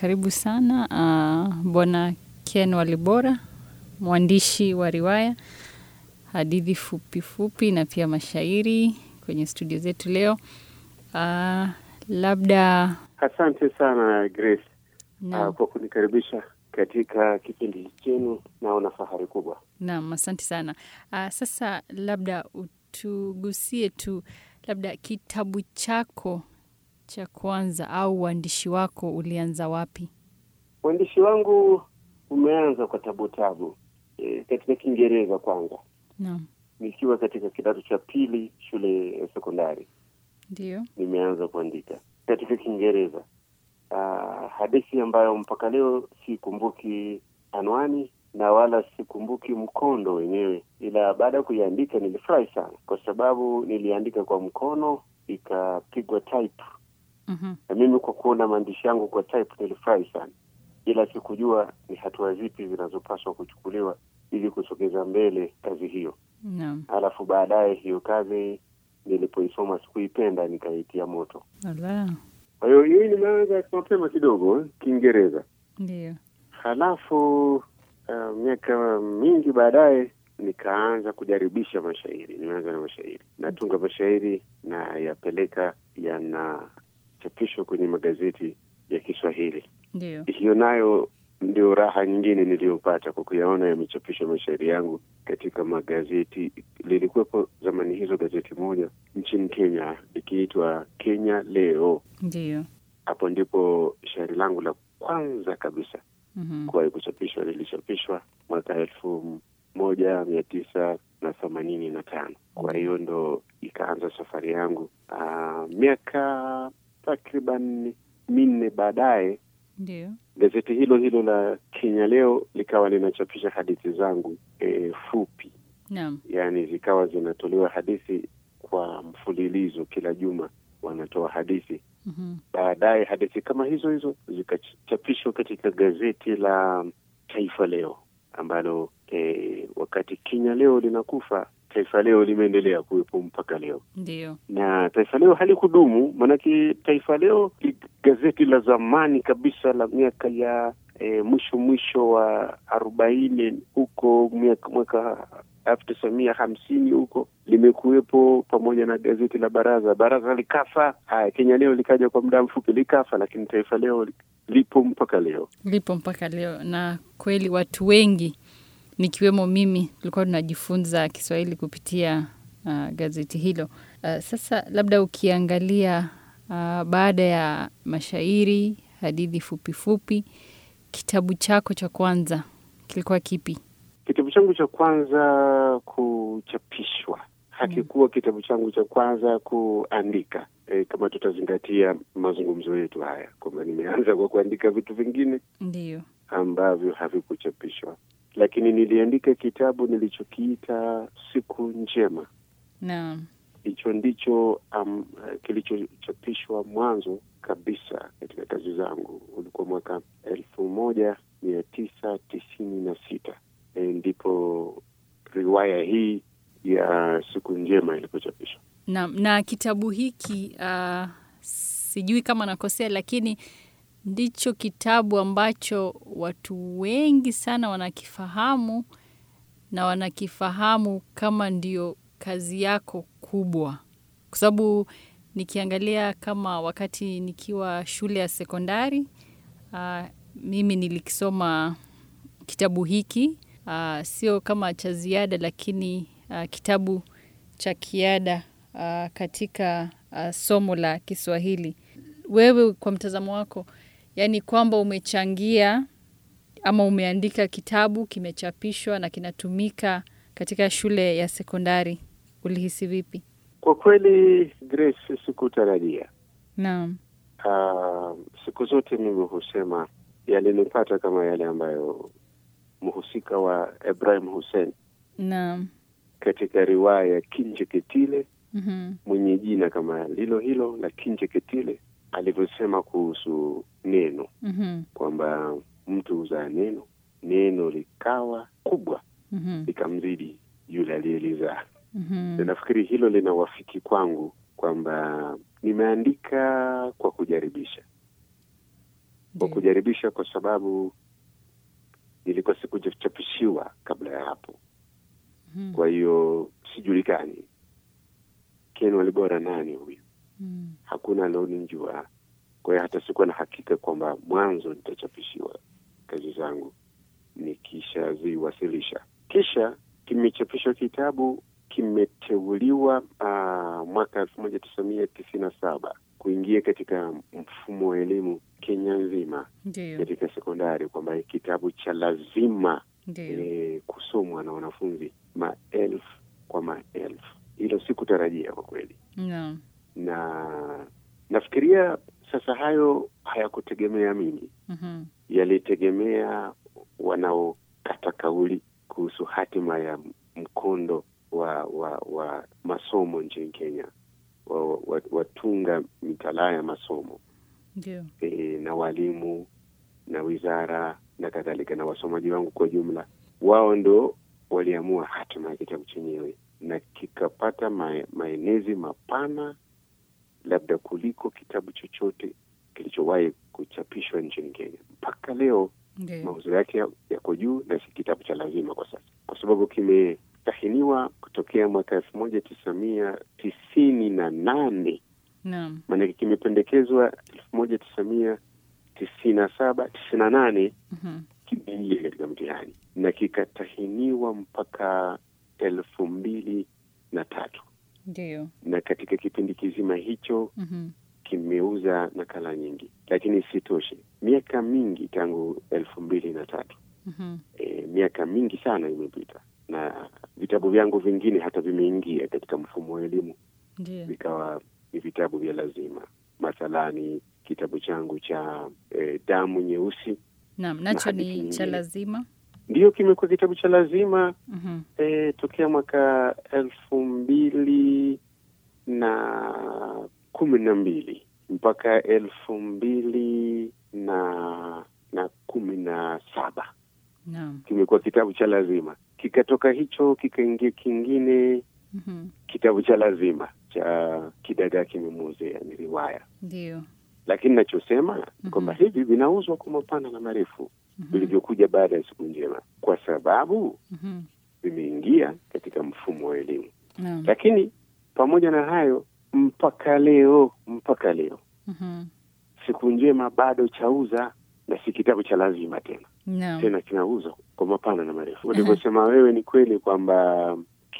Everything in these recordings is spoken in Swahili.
karibu sana uh, Bwana Ken Walibora, mwandishi wa riwaya, hadithi fupi fupi na pia mashairi kwenye studio zetu leo. Uh, labda Asante sana Grace naam, uh, kwa kunikaribisha katika kipindi chenu. Naona fahari kubwa. naam, asante sana. Uh, sasa labda utugusie tu labda kitabu chako cha kwanza au uandishi wako ulianza wapi? Uandishi wangu umeanza kwa tabu tabu, e, katika Kiingereza kwanza, Naam, nikiwa katika kidato cha pili shule ya sekondari ndio. nimeanza kuandika katika Kiingereza. Uh, hadithi ambayo mpaka leo sikumbuki anwani na wala sikumbuki mkondo wenyewe, ila baada ya kuiandika nilifurahi sana, kwa sababu niliandika kwa mkono ikapigwa type, Mhm. na mimi kwa kuona maandishi yangu kwa type nilifurahi sana, ila sikujua ni hatua zipi zinazopaswa kuchukuliwa ili kusogeza mbele kazi hiyo. Naam, Halafu baadaye hiyo kazi nilipoisoma sikuipenda, nikaitia moto. ala, Kwa hiyo hii nimeanza mapema kidogo eh, Kiingereza. ndio. Halafu uh, miaka mingi baadaye nikaanza kujaribisha mashairi. Nimeanza na mashairi, natunga mashairi na yapeleka yanachapishwa kwenye magazeti ya Kiswahili. Ndio. Hiyo nayo ndio raha nyingine niliyopata kwa kuyaona yamechapishwa mashairi yangu katika magazeti. Lilikuwepo zamani hizo gazeti moja nchini Kenya likiitwa Kenya Leo. Ndio. Hapo ndipo shairi langu la kwanza kabisa Mhm. kuwahi kuchapishwa lilichapishwa mwaka elfu moja mia tisa na themanini na tano. Kwa hiyo ndo ikaanza safari yangu. Aa, miaka takriban minne baadaye Ndio. gazeti hilo hilo la Kenya Leo likawa linachapisha hadithi zangu e, fupi, Naam. yaani zikawa zinatolewa hadithi kwa mfululizo, kila juma wanatoa hadithi Mhm. baadaye hadithi kama hizo hizo zikachapishwa katika gazeti la Taifa Leo ambalo eh, wakati Kenya Leo linakufa Taifa Leo limeendelea kuwepo mpaka leo, Ndio. na Taifa Leo halikudumu, maanake Taifa Leo ni gazeti la zamani kabisa la miaka ya eh, mwisho mwisho wa arobaini huko miaka mwaka elfu tisa mia hamsini huko limekuwepo pamoja na gazeti la Baraza. Baraza likafa, haya Kenya Leo likaja kwa muda mfupi likafa, lakini Taifa Leo lipo mpaka leo. Lipo mpaka leo, na kweli watu wengi nikiwemo mimi tulikuwa tunajifunza Kiswahili kupitia uh, gazeti hilo. Uh, sasa labda ukiangalia uh, baada ya mashairi, hadithi fupi fupi, kitabu chako cha kwanza kilikuwa kipi? Kitabu changu cha kwanza kuchapishwa hakikuwa kitabu changu cha kwanza kuandika. E, kama tutazingatia mazungumzo yetu haya kwamba nimeanza kwa kuandika vitu vingine Ndio. ambavyo havikuchapishwa, lakini niliandika kitabu nilichokiita Siku Njema. Naam. Hicho ndicho um, kilichochapishwa mwanzo kabisa katika kazi zangu, ulikuwa mwaka elfu moja mia tisa tisini na sita e, ndipo riwaya hii ya Siku Njema ilipochapishwa. Na, na kitabu hiki uh, sijui kama nakosea, lakini ndicho kitabu ambacho watu wengi sana wanakifahamu na wanakifahamu kama ndio kazi yako kubwa, kwa sababu nikiangalia kama wakati nikiwa shule ya sekondari uh, mimi nilikisoma kitabu hiki uh, sio kama cha ziada, lakini uh, kitabu cha kiada uh, katika uh, somo la Kiswahili. Wewe kwa mtazamo wako, yani kwamba umechangia ama umeandika kitabu kimechapishwa na kinatumika katika shule ya sekondari, ulihisi vipi? Kwa kweli, Grace, sikutarajia. Naam. Uh, siku zote mimi husema yalinipata kama yale ambayo mhusika wa Ibrahim Hussein Naam. katika riwaya ya Kinjeketile Mhm. mwenye jina kama lilo hilo la Kinjeketile alivyosema kuhusu neno Mhm. kwamba mtu huzaa neno, neno likawa kubwa Mhm. likamzidi yule aliyelizaa. Mhm. Na nafikiri hilo linawafiki kwangu kwamba nimeandika kwa kujaribisha, wa kujaribisha, kwa sababu ilikuwa sikuchapishiwa kabla ya hapo. Mhm. Kwa hiyo sijulikani Ken Walibora nani huyu, Mm. hakuna alionijua. Kwa hiyo hata sikuwa na hakika kwamba mwanzo nitachapishiwa kazi zangu nikishaziwasilisha. Kisha kimechapishwa kitabu, kimeteuliwa uh, mwaka elfu moja tisa mia tisini na saba kuingia katika mfumo wa elimu Kenya nzima Ndio, katika sekondari, kwamba kitabu cha lazima ndio. e, kusomwa na wanafunzi maelfu kwa maelfu. Hilo sikutarajia kwa kweli, Naam. na nafikiria sasa hayo hayakutegemea mimi, Mhm. yalitegemea wanaokata kauli kuhusu hatima ya mkondo wa wa, wa masomo nchini Kenya, wa, wa, watunga mitalaa ya masomo Ndio. e, na walimu na wizara na kadhalika na wasomaji wangu kwa jumla, wao ndo waliamua hatima ya kitabu chenyewe, na kikapata mae, maenezi mapana labda kuliko kitabu chochote kilichowahi kuchapishwa nchini Kenya. Mpaka leo Ndio. mauzo yake ya- yako juu, na si kitabu cha lazima kwa sasa, kwa sababu kimetahiniwa kutokea mwaka elfu moja tisa mia tisini na nane Naam. maanake kimependekezwa elfu moja tisa mia tisini na saba tisini na nane Mhm. kimeingia katika mtihani na kikatahiniwa mpaka elfu mbili na tatu Ndio. na katika kipindi kizima hicho Mhm. kimeuza nakala nyingi, lakini isitoshe, miaka mingi tangu elfu mbili na tatu Mhm. e, miaka mingi sana imepita na vitabu vyangu vingine hata vimeingia katika mfumo wa elimu Ndio. vikawa ni vitabu vya lazima. Mathalani kitabu changu cha e, damu nyeusi Naam, nacho hadithi ni cha nyingine. lazima. ndiyo kimekuwa kitabu cha lazima Mhm. e, tokea mwaka elfu mbili na kumi na mbili mpaka elfu mbili na na kumi na saba Naam. kimekuwa kitabu cha lazima. Kikatoka hicho kikaingia kingine Mhm. kitabu cha lazima cha kidagaa kimemuzea, ni riwaya Ndio. lakini nachosema Mhm. ni kwamba hivi vinauzwa kwa mapana na marefu Mhm. vilivyokuja baada ya siku njema, kwa sababu Mhm. vimeingia katika mfumo wa elimu. Naam. Lakini pamoja na hayo, mpaka leo mpaka leo Mhm. siku njema bado chauza, na si kitabu cha lazima tena, Naam. tena kinauzwa kwa mapana na marefu. Ulivyosema wewe ni kweli kwamba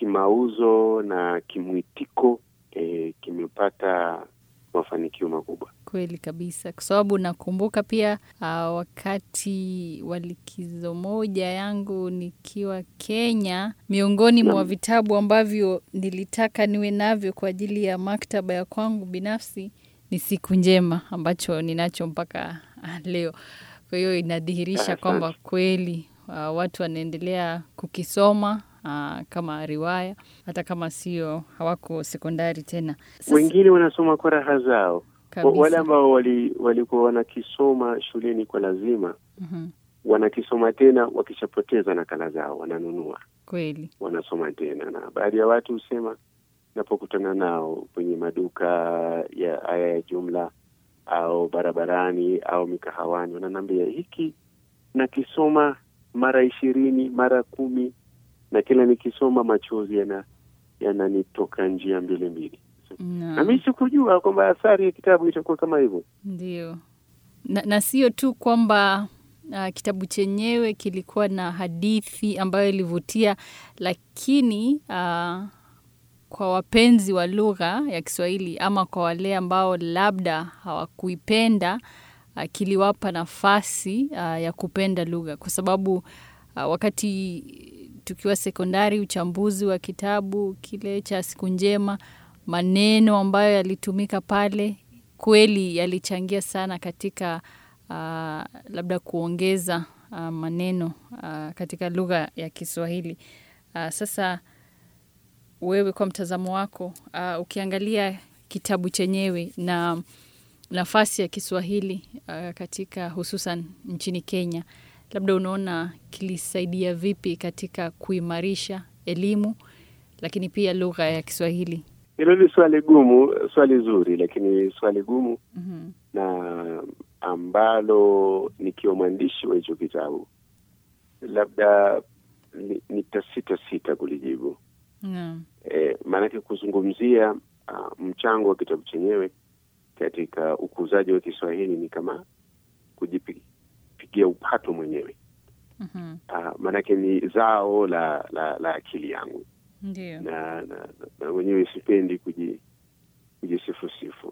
kimauzo na kimwitiko eh, kimepata mafanikio makubwa. Kweli kabisa, kwa sababu nakumbuka pia uh, wakati wa likizo moja yangu nikiwa Kenya, miongoni mwa Naam. vitabu ambavyo nilitaka niwe navyo kwa ajili ya maktaba ya kwangu binafsi ni Siku Njema ambacho ninacho mpaka ah, leo. Kwa hiyo inadhihirisha Asante. kwamba kweli uh, watu wanaendelea kukisoma uh, kama riwaya hata kama sio hawako sekondari tena. Sasa- Wengine wanasoma kwa raha zao. Wa- kabisa. Wale ambao wali- walikuwa wanakisoma shuleni kwa lazima Mhm. wanakisoma tena, wakishapoteza nakala zao wananunua, Kweli. wanasoma tena. Na baadhi ya watu husema, napokutana nao kwenye maduka ya haya ya jumla au barabarani au mikahawani, wananiambia hiki nakisoma mara ishirini mara kumi, na kila nikisoma machozi yana yananitoka njia mbili mbili. Naam. Na mi sikujua kwamba athari ya kitabu itakuwa kama hivyo. Ndio, na, na sio tu kwamba uh, kitabu chenyewe kilikuwa na hadithi ambayo ilivutia, lakini uh, kwa wapenzi wa lugha ya Kiswahili ama kwa wale ambao labda hawakuipenda uh, kiliwapa nafasi uh, ya kupenda lugha kwa sababu uh, wakati tukiwa sekondari, uchambuzi wa kitabu kile cha Siku Njema, maneno ambayo yalitumika pale kweli yalichangia sana katika uh, labda kuongeza uh, maneno uh, katika lugha ya Kiswahili. Uh, sasa wewe kwa mtazamo wako uh, ukiangalia kitabu chenyewe na nafasi ya Kiswahili uh, katika hususan nchini Kenya, labda unaona kilisaidia vipi katika kuimarisha elimu lakini pia lugha ya Kiswahili? Hilo ni swali gumu, swali zuri, lakini swali gumu Mhm. na ambalo nikiwa mwandishi wa hicho kitabu labda ni- nitasita sita kulijibu. Naam. E, maanake kuzungumzia uh, mchango wa kitabu chenyewe katika ukuzaji wa Kiswahili ni kama kujipigia upato mwenyewe. Mhm. Uh, maanake ni zao la la, la akili yangu Ndio. na, na, na mwenyewe sipendi kuji kujisifusifu.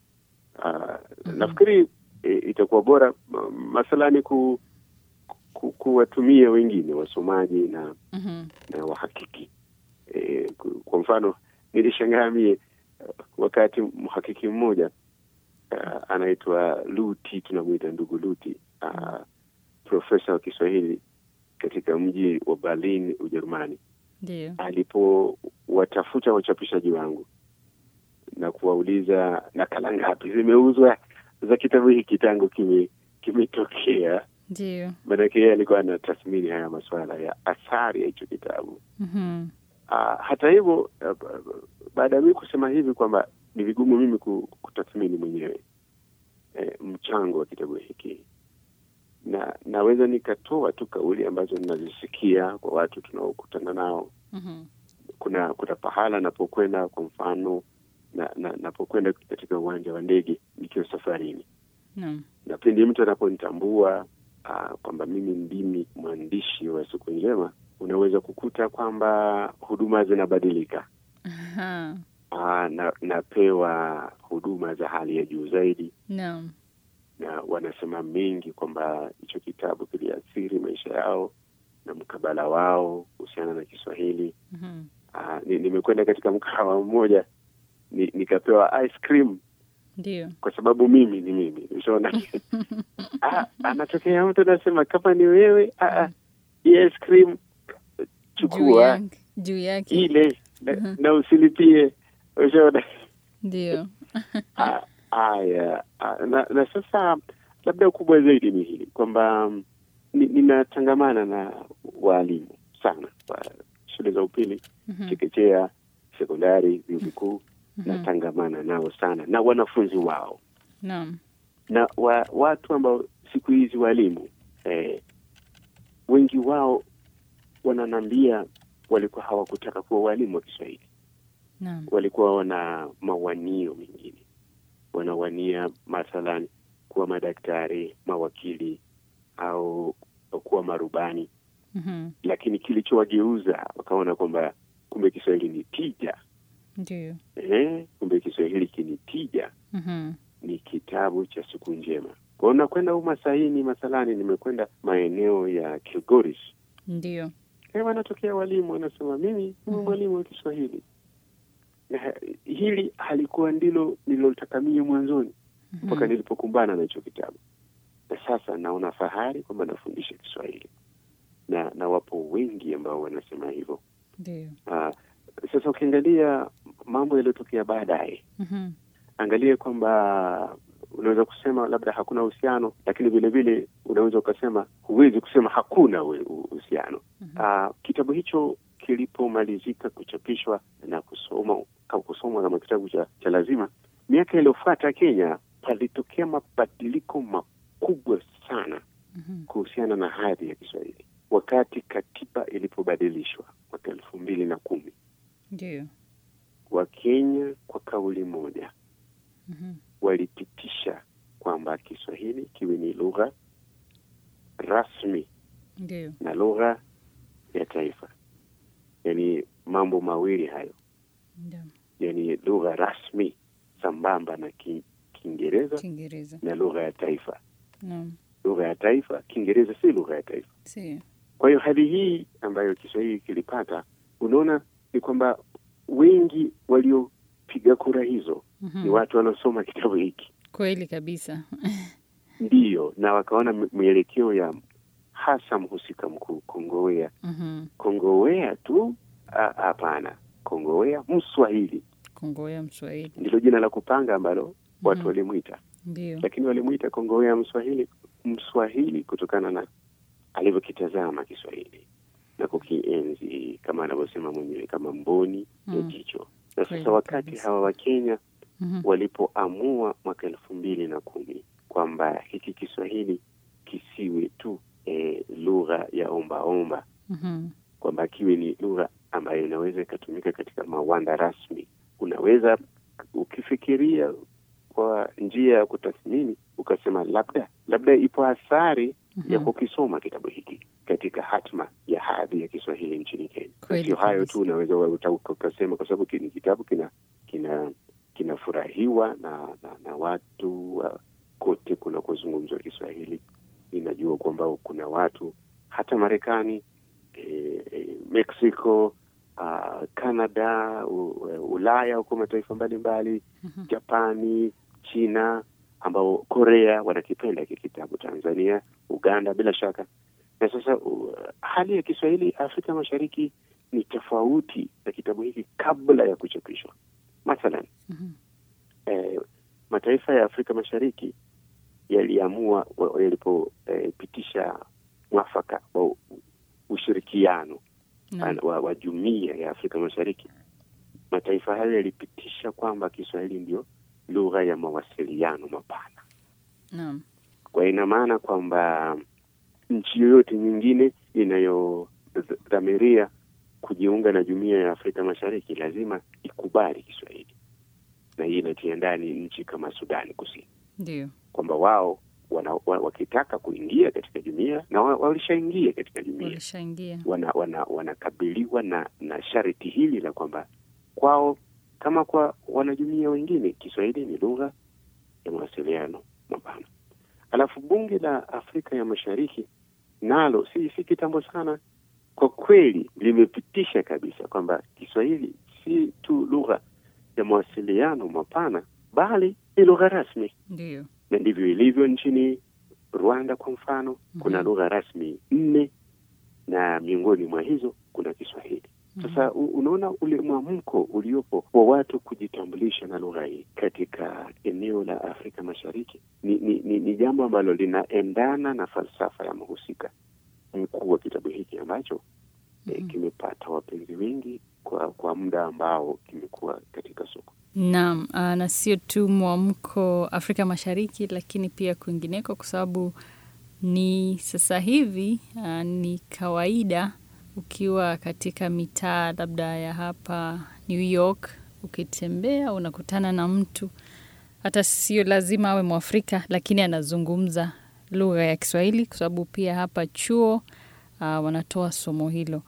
Uh, nafikiri e, itakuwa bora ma- mathalani ku, ku, kuwatumia wengine wasomaji na Mhm. na wahakiki e, ku- kwa mfano nilishangaa mie uh, wakati mhakiki mmoja uh, anaitwa Luti, tunamwita ndugu Luti uh, profesa wa Kiswahili katika mji wa Berlin, Ujerumani Ndio. alipowatafuta wachapishaji wangu na kuwauliza nakala ngapi zimeuzwa za kitabu hiki tangu kime kimetokea. Ndio. Maanake yeye alikuwa anatathmini haya masuala ya athari ya hicho kitabu. Mhm. Ah, hata hivyo ah, ba- ba- baada ya mimi kusema hivi kwamba ni vigumu mimi ku- kutathmini mwenyewe eh, mchango wa kitabu hiki na naweza nikatoa tu kauli ambazo ninazisikia kwa watu tunaokutana nao Mhm. kuna kuna pahala napokwenda kwa mfano na, na napokwenda katika uwanja wa ndege nikiwa safarini Naam. na pindi mtu anaponitambua ah, kwamba mimi ndimi mwandishi wa siku njema unaweza kukuta kwamba huduma zinabadilika Aha. Ah, na napewa huduma za hali ya juu zaidi Naam. na wanasema mengi kwamba hicho kitabu kiliathiri maisha yao na mkabala wao kuhusiana na Kiswahili. Mhm. Ah, ni- nimekwenda katika mkahawa mmoja ni, nikapewa ice cream Ndio. kwa sababu mimi ni mimi ushaona ah, anatokea mtu anasema kama ni wewe ah, ah, hii ice cream Juu chukua yake. Juu yake. ile na, na usilipie ushaona Ndio. Ah, haya ah, na, na sasa labda kubwa zaidi ni hili kwamba mm, ni- ninatangamana na waalimu sana wa shule za upili Mhm. chekechea sekondari vyuo vikuu Mhm. natangamana nao sana na wanafunzi wao Naam. na wa, watu ambao siku hizi walimu eh, wengi wao wananiambia walikuwa hawakutaka kuwa walimu wa Kiswahili Naam. walikuwa wana mawanio mengine, wanawania mathalan kuwa madaktari, mawakili au kuwa marubani, Mhm. lakini kilichowageuza wakaona kwamba kumbe Kiswahili ni tija Ndio. eh, kumbe Kiswahili kini tija Mhm. ni kitabu cha siku njema. Kwa hiyo nakwenda umasaini mathalani, nimekwenda maeneo ya Kilgoris Ndio. Eh, wanatokea walimu wanasema mimi ni Mhm. mwalimu wa Kiswahili. Na hili halikuwa ndilo nililotaka mie mwanzoni mpaka Mhm. nilipokumbana na hicho kitabu, na sasa naona fahari kwamba nafundisha Kiswahili na na wapo wengi ambao wanasema hivyo. Ndio. Ah, sasa ukiangalia mambo yaliyotokea baadaye, Mhm. angalie kwamba unaweza kusema labda hakuna uhusiano, lakini vile vile unaweza ukasema huwezi kusema hakuna we- uhusiano. Mhm. Ah, kitabu hicho kilipomalizika kuchapishwa na kusoma au kusomwa kama kitabu cha, cha lazima, miaka iliyofuata Kenya palitokea mabadiliko makubwa sana Mhm. kuhusiana na hadhi ya Kiswahili wakati katiba ilipobadilishwa mwaka elfu mbili na kumi. Ndio. Wakenya kwa kauli moja Mhm. walipitisha kwamba Kiswahili kiwe ni lugha rasmi Ndio. na lugha ya taifa, yaani mambo mawili hayo, Ndio. yaani lugha rasmi sambamba na ki, Kiingereza Kiingereza. na lugha ya taifa. Naam. Lugha ya taifa, Kiingereza si lugha ya taifa. Si. Kwa hiyo hali hii ambayo Kiswahili kilipata, unaona ni kwamba wengi waliopiga kura hizo ni Mhm. watu waliosoma kitabu hiki Kweli kabisa. ndiyo, na wakaona m- mwelekeo ya hasa mhusika mkuu Kongowea. Mhm. Kongowea tu a- hapana, Kongowea Mswahili Kongoya Mswahili. ndilo jina la kupanga ambalo watu Mhm. walimwita, Ndio. lakini walimwita Kongowea Mswahili Mswahili kutokana na alivyokitazama Kiswahili na kukienzi kama anavyosema mwenyewe kama mboni ya Mm. jicho. Na Kweli sasa wakati kabisa. hawa Wakenya Mhm. walipoamua mwaka elfu mbili na kumi kwamba hiki Kiswahili kisiwe tu e, lugha ya ombaomba Mhm. kwamba kiwe ni lugha ambayo inaweza ikatumika katika mawanda rasmi. Unaweza ukifikiria kwa njia ya kutathmini ukasema, labda labda ipo athari ya kukisoma kitabu hiki katika hatma ya hadhi ya Kiswahili nchini Kenya. Kweli Sio hayo kabisa. tu, unaweza uta- ukasema kwa sababu ni kitabu kina kina kinafurahiwa na, na, na watu wa kote kunakozungumzwa Kiswahili. Ninajua kwamba kuna watu hata Marekani eh, eh, Mexico, uh, Canada, u, Ulaya huko mataifa mbalimbali Japani, China, ambao Korea wanakipenda hiki kitabu, Tanzania, Uganda bila shaka. Na sasa uh, hali ya Kiswahili Afrika Mashariki ni tofauti na kitabu hiki kabla ya kuchapishwa. Mathalan, Mhm. eh, mataifa ya Afrika Mashariki yaliamua wa- yalipopitisha mwafaka wa u- ushirikiano Naam. wa, wa jumuiya ya Afrika Mashariki, mataifa hayo yalipitisha kwamba Kiswahili ndio lugha ya mawasiliano mapana. Naam. Kwa ina maana kwamba nchi yoyote nyingine inayodhamiria kujiunga na jumuiya ya Afrika Mashariki lazima ikubali Kiswahili, na hii inatia ndani nchi kama Sudani Kusini Ndio. kwamba wao wana, wa, wakitaka kuingia katika jumuiya na wa- walishaingia katika jumuiya Walishaingia. wana, wana, wanakabiliwa na, na sharti hili la kwamba kwao kama kwa wanajumuia wengine Kiswahili ni lugha ya mawasiliano mapana. Alafu bunge la Afrika ya Mashariki nalo si, si kitambo sana kwa kweli limepitisha kabisa kwamba Kiswahili si tu lugha ya mawasiliano mapana bali ni lugha rasmi Ndio. na ndivyo ilivyo nchini Rwanda kwa mfano. Kuna Mhm. lugha rasmi nne na miongoni mwa hizo kuna Kiswahili. Sasa u- unaona ule mwamko uliopo wa watu kujitambulisha na lugha hii katika eneo la Afrika Mashariki ni, ni, ni, ni jambo ambalo linaendana na falsafa ya mhusika mkuu wa kitabu hiki ambacho eh, Mhm. kimepata wapenzi wengi kwa kwa muda ambao kimekuwa katika soko. Naam, ah, na sio tu mwamko Afrika Mashariki, lakini pia kwingineko, kwa sababu ni sasa hivi ah, ni kawaida ukiwa katika mitaa labda ya hapa New York, ukitembea unakutana na mtu hata sio lazima awe Mwafrika, lakini anazungumza lugha ya Kiswahili, kwa sababu pia hapa chuo ah, wanatoa somo hilo,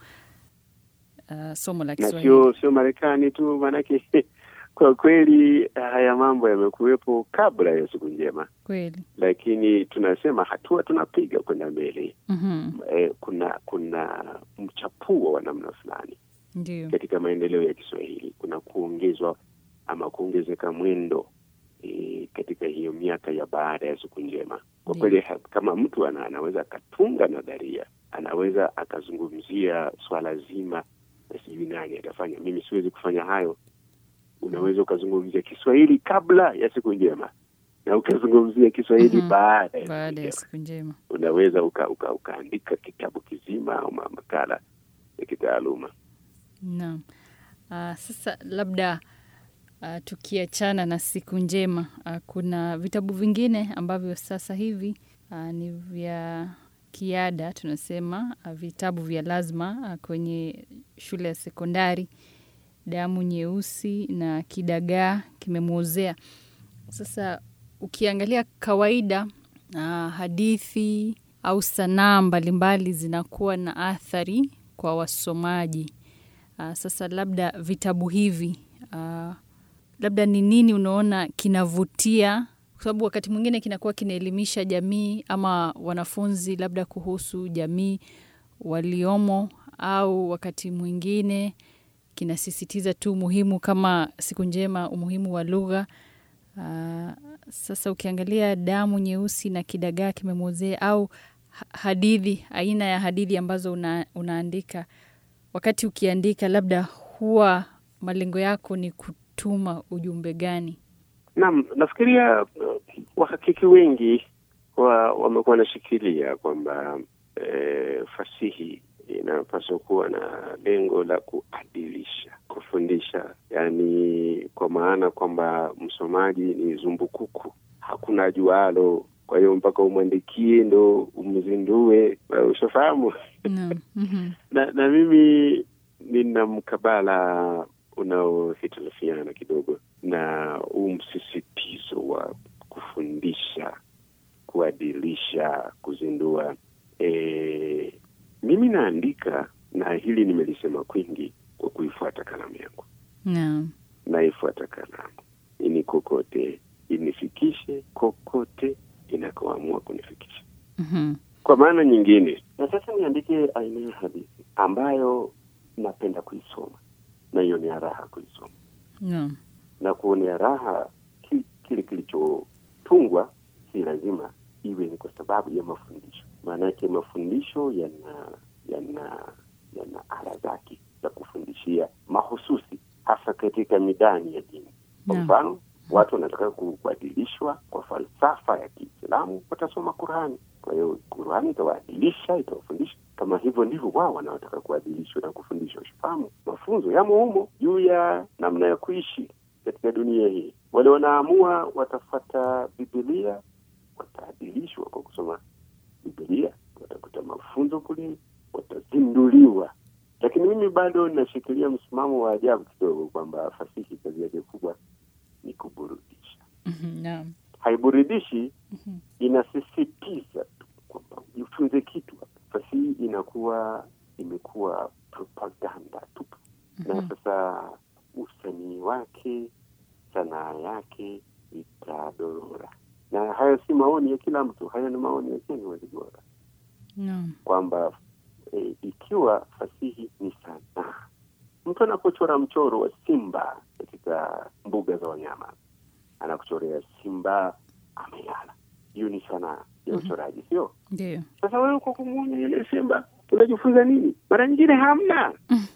ah, somo la na Kiswahili. sio sio Marekani tu, maanake kwa kweli haya mambo yamekuwepo kabla ya siku njema, Kweli. lakini tunasema hatua tunapiga kwenda mbele. Mhm. E, kuna kuna mchapuo wa namna fulani Ndio. katika maendeleo ya Kiswahili, kuna kuongezwa ama kuongezeka mwendo e, katika hiyo miaka ya baada ya siku njema. Kwa Ndiyo. kweli ha- kama mtu ana, anaweza akatunga nadharia, anaweza akazungumzia swala zima na sijui nani atafanya. Mimi siwezi kufanya hayo. Unaweza ukazungumzia Kiswahili kabla ya siku njema na ukazungumzia Kiswahili Mhm. baada ya siku Baada ya njema. siku njema. Unaweza uka, uka, ukaandika kitabu kizima au ma- makala ya kitaaluma. Naam. Ah, sasa labda ah, tukiachana na siku njema ah, kuna vitabu vingine ambavyo sasa hivi ah, ni vya kiada tunasema ah, vitabu vya lazima ah, kwenye shule ya sekondari damu nyeusi na kidagaa kimemwozea sasa ukiangalia kawaida ah, hadithi au sanaa mbalimbali zinakuwa na athari kwa wasomaji Uh, sasa labda vitabu hivi uh, labda ni nini unaona kinavutia, kwa sababu wakati mwingine kinakuwa kinaelimisha jamii ama wanafunzi labda kuhusu jamii waliomo, au wakati mwingine kinasisitiza tu umuhimu kama siku njema, umuhimu wa lugha. Uh, sasa ukiangalia damu nyeusi na kidagaa kimemwozea au ha- hadithi, aina ya hadithi ambazo una, unaandika wakati ukiandika labda huwa malengo yako ni kutuma ujumbe gani? Naam, nafikiria uh, wahakiki wengi wa, wamekuwa wanashikilia kwamba eh, fasihi inapaswa kuwa na lengo la kuadilisha, kufundisha, yaani kwa maana kwamba msomaji ni zumbukuku, hakuna jualo kwa hiyo mpaka umwandikie ndo umzindue, ushafahamu. Naam. Mhm. na, na mimi nina mkabala unaohitilafiana kidogo na huu msisitizo wa kufundisha, kuadilisha, kuzindua. E, mimi naandika na hili nimelisema kwingi kwa kuifuata kalamu yangu, Naam. naifuata kalamu ini kokote inifikishe kokote inakoamua kunifikisha Mhm. kwa maana nyingine. Na sasa niandike aina ya hadithi ambayo napenda kuisoma na ionea raha kuisoma Naam. na kuonea raha ki, kile kilichotungwa, si lazima iwe ni kwa sababu ya mafundisho. Maanake mafundisho yana yana yana ala zake za kufundishia mahususi, hasa katika midani ya dini. Kwa Naam. mfano, watu wanataka kubadilishwa kwa falsafa ya Kiislamu, watasoma Qurani. Kwa hiyo Qurani itawaadilisha, itawafundisha. Kama hivyo ndivyo wao wanaotaka kuadilishwa na kufundishwa. Ushafahamu, mafunzo yamo humo juu ya namna ya kuishi katika dunia hii. Wale wanaamua watafata Bibilia wataadilishwa kwa kusoma Bibilia, watakuta mafunzo kule, watazinduliwa. Lakini mimi bado nashikilia msimamo wa ajabu kidogo kwamba fasihi kazi yake kubwa ni kuburudisha. Mhm. Naam. Haiburidishi, Mhm. inasisitiza tu kwamba ujifunze kitu. Fasihi inakuwa imekuwa propaganda tu, na sasa usanii wake, sanaa yake itadorora. Na hayo si maoni ya kila mtu, hayo ni maoni ya Ken Walibora Naam. kwamba e, ikiwa fasihi ni sanaa, mtu anapochora mchoro wa simba katika mbuga za wanyama, anakuchorea simba amelala, hiyo ni sanaa ya uchoraji, sio? Ndio. Sasa wewe kwa kumwona yule simba unajifunza nini? Mara nyingine hamna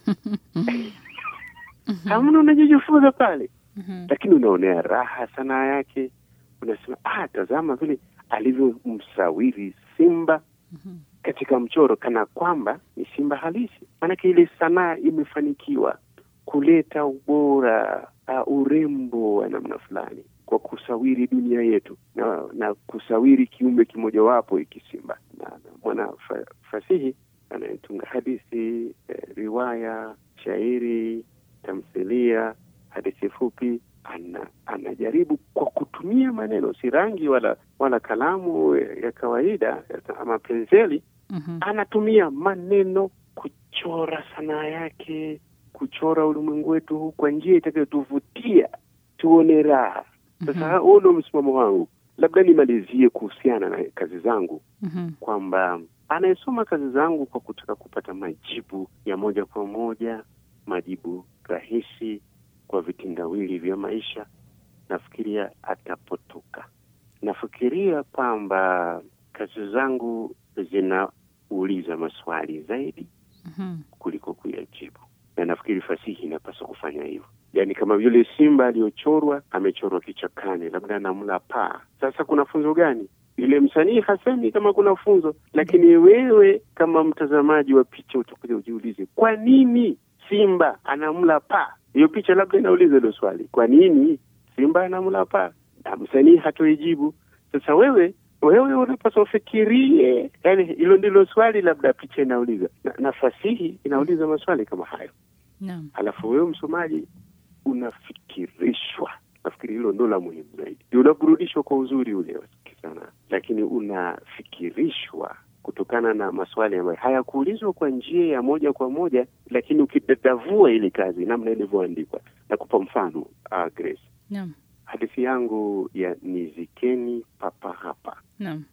hamna unajijifunza pale, Mhm. lakini unaonea raha sanaa yake, unasema ah, tazama vile alivyomsawiri simba Mhm. katika mchoro kana kwamba ni simba halisi. Maanake ile sanaa imefanikiwa kuleta ubora, uh, urembo wa namna fulani kwa kusawiri dunia yetu na, na kusawiri kiumbe kimojawapo hiki simba. Na, na mwana fa, fasihi anayetunga hadithi eh, riwaya, shairi, tamthilia, hadithi fupi ana, anajaribu kwa kutumia maneno, si rangi wala wala kalamu ya kawaida ama penseli, Mhm. anatumia maneno kuchora sanaa yake, kuchora ulimwengu wetu huu kwa njia itakayotuvutia tuone raha. Sasa huo ndio msimamo wangu. Labda nimalizie kuhusiana na kazi zangu Mhm. kwamba anayesoma kazi zangu kwa kutaka kupata majibu ya moja kwa moja, majibu rahisi kwa vitendawili vya maisha, nafikiria atapotoka. Nafikiria kwamba kazi zangu zinauliza maswali zaidi Mhm. kuliko kuyajibu, na nafikiri fasihi inapaswa kufanya hivyo. Yaani, kama yule simba aliyochorwa amechorwa kichakani, labda anamla paa. Sasa kuna funzo gani? Yule msanii hasemi kama kuna funzo, lakini wewe kama mtazamaji wa picha utakuja ujiulize, kwa nini simba anamla paa? Hiyo picha labda inauliza hilo swali, kwa nini simba anamla paa? Na msanii hatoijibu. Sasa wewe wewe unapaswa ufikirie, yani hilo ndilo swali labda picha inauliza, na, na fasihi inauliza maswali kama hayo, Naam. halafu wewe msomaji unafikirishwa. Nafikiri hilo ndo la muhimu zaidi, ndio unaburudishwa kwa uzuri ule wa sana, lakini unafikirishwa kutokana na maswali ambayo hayakuulizwa kwa njia ya moja kwa moja, lakini ukidadavua ile kazi namna ilivyoandikwa. Nakupa mfano uh, Grace, Naam. hadithi yangu ya Nizikeni Papa Hapa Naam.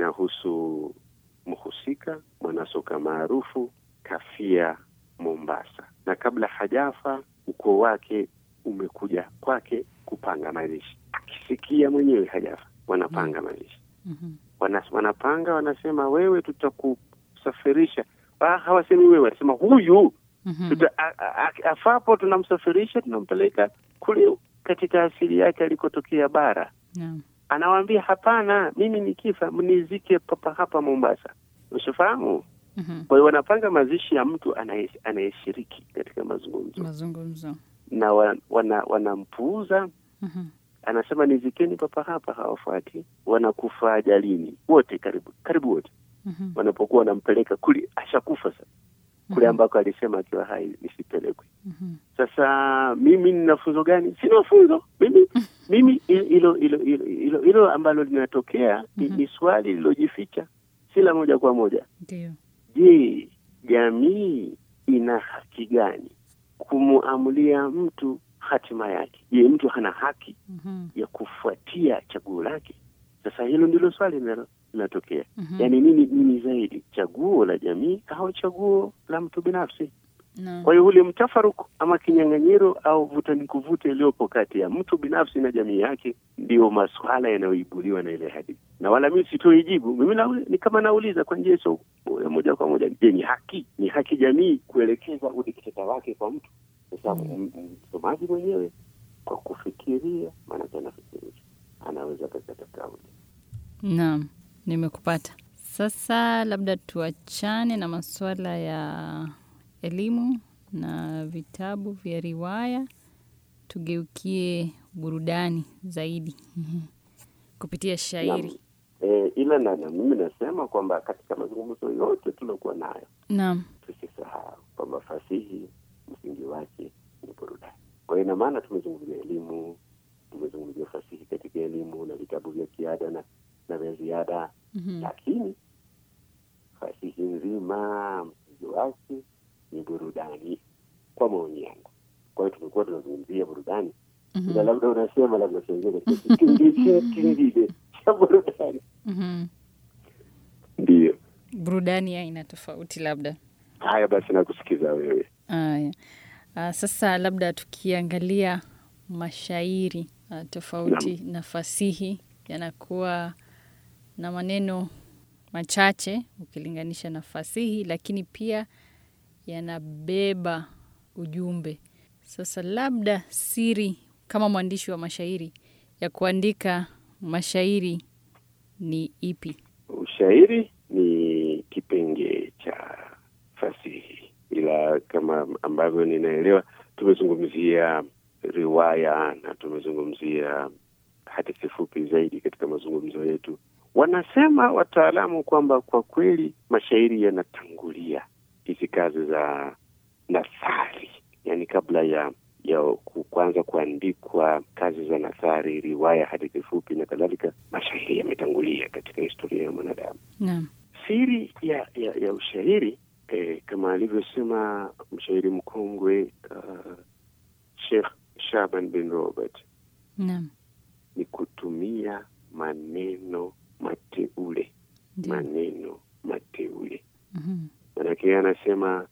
inahusu mhusika mwanasoka maarufu kafia Mombasa, na kabla hajafa ukoo wake umekuja kwake kupanga mazishi. Akisikia mwenyewe hajafa, wanapanga mazishi Mhm. wana, wanapanga wanasema, wewe tutakusafirisha. Ah, hawasemi wewe, wanasema huyu Mhm. tuta, a, a, a, afapo tunamsafirisha tunampeleka kule katika asili yake alikotokea bara. Naam. Anawaambia hapana, mimi nikifa mnizike papa hapa Mombasa. Ushafahamu? Mhm. Kwa hiyo wanapanga mazishi ya mtu anaye- anayeshiriki katika mazungumzo Mazungumzo. na wa, wana, wanampuuza Mhm. anasema nizikeni papa hapa, hawafuati, wanakufa ajalini wote, karibu karibu wote Mhm. wanapokuwa wanampeleka kule, ashakufa sasa kule Mhm. ambako alisema akiwa hai nisipelekwe. Mhm. Sasa mimi nina funzo gani? Sina funzo mimi mimi hilo hilo hilo hilo hilo ambalo linatokea ni, Mhm. ni swali lilojificha, si la moja kwa moja. Ndio. Je, jamii ina haki gani kumuamulia mtu hatima yake? Je, mtu hana haki Mhm. ya kufuatia chaguo lake? Sasa hilo ndilo swali linalo- linatokea. Mhm. Yaani nini nini zaidi, chaguo la jamii au chaguo la mtu binafsi? Naam. Kwa hiyo ule mtafaruku ama kinyang'anyiro au vuta ni kuvute iliyopo kati ya mtu binafsi na jamii yake ndiyo maswala yanayoibuliwa na ile hadithi, na wala mimi sitoi jibu. Mimi na, ni kama nauliza kwa njia sio ya moja kwa moja, je, ni haki ni haki jamii kuelekeza udikteta wake kwa mtu? Sasa m- m- msomaji mwenyewe kwa kufikiria, maanake anafikirisha, anaweza kakata kauli. Naam, nimekupata. Sasa labda tuachane na masuala ya elimu na vitabu vya riwaya, tugeukie burudani zaidi kupitia shairi. E, ila na, na mimi nasema kwamba katika mazungumzo yote tuliokuwa nayo Naam. tusisahau kwamba fasihi msingi wake ni burudani. Kwa hiyo ina maana tumezungumzia elimu, tumezungumzia fasihi katika elimu na vitabu vya kiada na, na vya ziada Mhm. lakini fasihi nzima msingi wake ni burudani, kwa maoni yangu. Kwa hiyo tumekuwa tunazungumzia burudani Mhm. ila labda unasema labda tuingie katika kipindi chetu kingine cha burudani. Mhm. Ndiyo, Burudani ya aina tofauti labda. haya basi, nakusikiza wewe. Haya. Ah, sasa labda tukiangalia mashairi ah, tofauti na fasihi yanakuwa na maneno machache ukilinganisha na fasihi, lakini pia yanabeba ujumbe. Sasa labda siri kama mwandishi wa mashairi ya kuandika mashairi ni ipi? Ushairi ni kipengee cha fasihi, ila kama ambavyo ninaelewa, tumezungumzia riwaya na tumezungumzia hadithi fupi zaidi katika mazungumzo yetu. Wanasema wataalamu kwamba kwa kweli mashairi yanatangulia hizi kazi za nathari, yani kabla ya ya ku- kuanza kuandikwa kazi za nathari, riwaya, hadithi fupi na kadhalika, mashairi yametangulia katika historia ya mwanadamu. Naam. Siri ya ya, ya ushairi eh, kama alivyosema mshairi mkongwe uh, Sheikh Shaban bin Robert Naam. ni kutumia maneno mateule, Ndio. maneno mateule. Mhm. Manake yeye anasema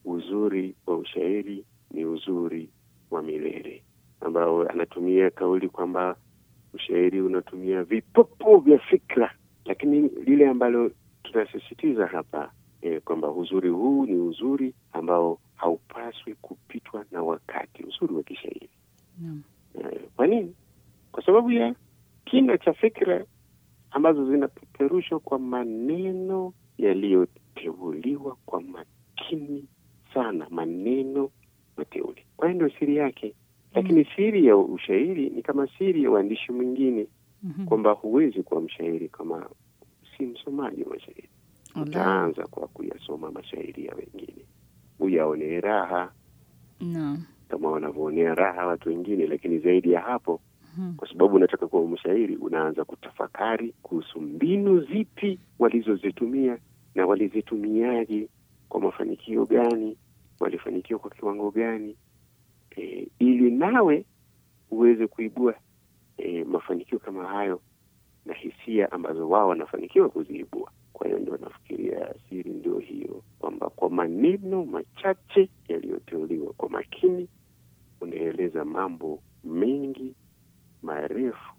uzuri wa ushairi ni uzuri wa milele, ambao anatumia kauli kwamba ushairi unatumia vipopo vya fikra, lakini lile ambalo tunasisitiza hapa eh, kwamba uzuri huu ni uzuri ambao haupaswi kupitwa na wakati, uzuri wa kishairi. Naam. Eh, Kwa nini? Kwa sababu ya kina cha fikra ambazo zinapeperushwa kwa maneno yaliyoteuliwa kwa makini sana, maneno mateule. Kwa hiyo ndio siri yake, lakini siri ya ushairi ni kama siri ya uandishi mwingine, Mhm. kwamba huwezi kuwa mshairi kama si msomaji wa mashairi. Ala. Utaanza kwa kuyasoma mashairi ya wengine, uyaonee raha Naam. kama wanavyoonea raha watu wengine, lakini zaidi ya hapo Mhm. kwa sababu unataka kuwa mshairi, unaanza kutafakari kuhusu mbinu zipi walizozitumia na walizitumiaje, kwa mafanikio gani, walifanikiwa kwa kiwango gani, e, ili nawe uweze kuibua e, mafanikio kama hayo na hisia ambazo wao wanafanikiwa kuziibua. Kwa hiyo ndio nafikiria siri ndio hiyo, kwamba kwa maneno machache yaliyoteuliwa kwa makini unaeleza mambo mengi marefu,